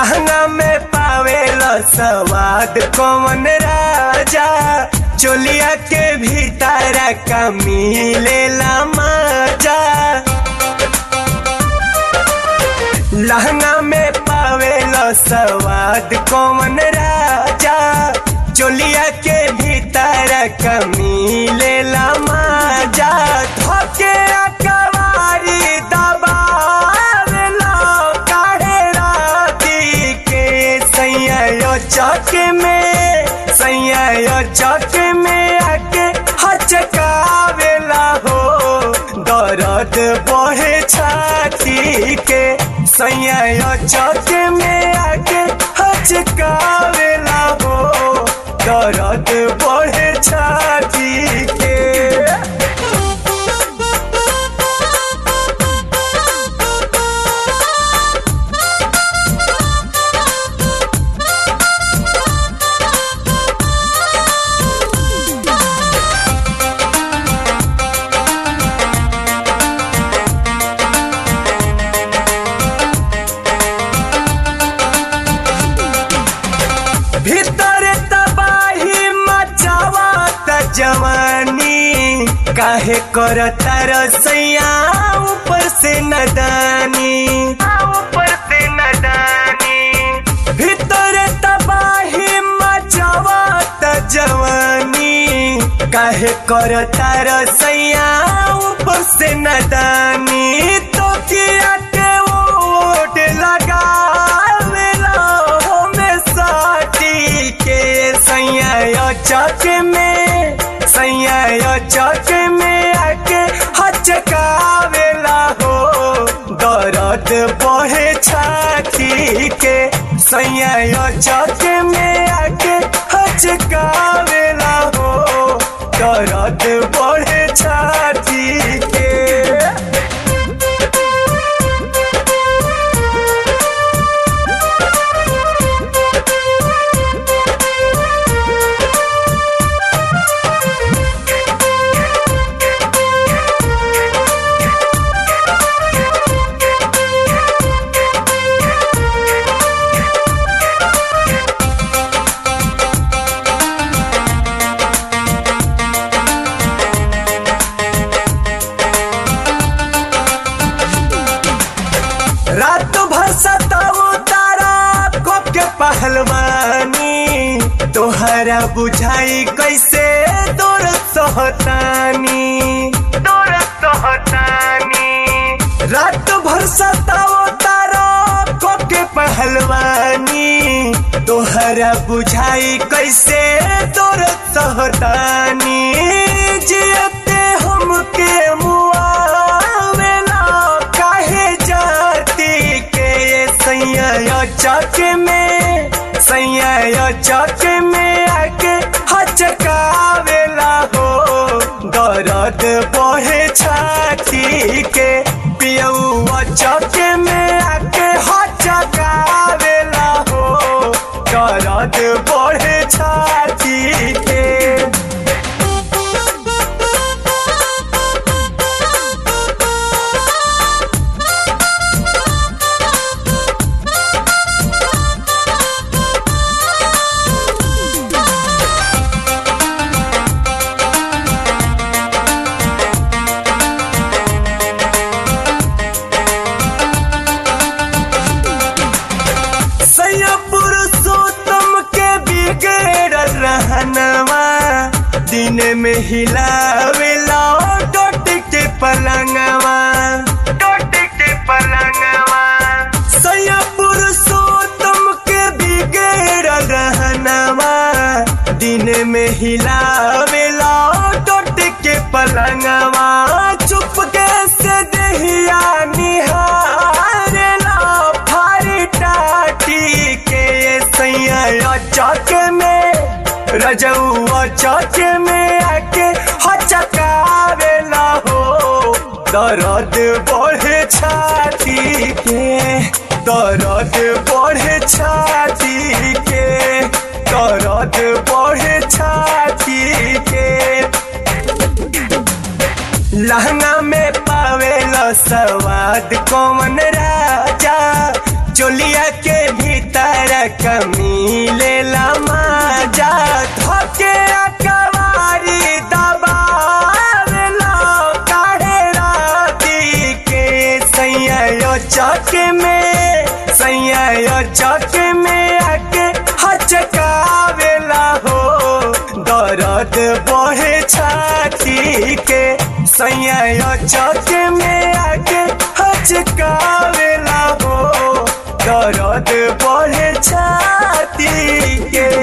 लहंगा में पावेला सवाद कौन राजा चोलिया के भीतर का मिलेला मजा लहंगा में पावेला सवाद कौन राजा चोलिया के भीतर का मिलेला मजा धोके कवारी दबावेला काहे राती के सैया चौक में सैया चौक में आके हचकावेला हो दर्द बढ़े छाती के सैया चौक में आके हचकावेला हो दर्द बढ़े छाती के भीतर तबाही मचावत जवानी काहे करता रसैया ऊपर से नदानी ऊपर से नदानी भीतर तबाही मचावत जवानी काहे करता रसैया ऊपर से नदानी तो किया के ओट लगा साटी के सैया चौक में सैया चौक में आके हचकावेला हो दर्द बढ़े छाती के सैया चौक में आके हचकावेला हो दर्द बढ़े छाती के रात भर सताऊ तारा कब के पहलवानी तोहरा बुझाई कैसे दौर सहतानी दौर सहतानी रात भर सताऊ तारा कब के पहलवानी तोहरा बुझाई कैसे दौर सहतानी जियते हमके मुआवेला काहे जाती के सैया चौक में सैया चौक में आके हचकावेला हो दर्द बढ़े छाती के पियौआ चौक में आके हचकावेला हो दर्द बढ़े छाती के पुरुषोत्तम के बिगड़ रहनवा दिन में हिलावेला डोट के पलंगवा डोट के पलंगवा सया पुरुषोत्तम के बिगड़ रहनवा दिन में हिलावेला डोट के पलंगवा चुप के से दहिया निहारेला फारी टाटी के सैया चौक में रजौआ चौक में आके हचकावेला हो दर्द बढ़े छाती के दर्द बढ़े छाती के दर्द बढ़े छाती के लहंगा में पावेला स्वाद कौन राजा चोलिया के भीतर कमी लेला माजा धके कवारी दबावेला काहे राती के सैया चक में सैया चक में आके हचकावेला हो दर्द बढ़े छाती के सैया चक में आके हचकावेला हो दर्द बढ़े छाती के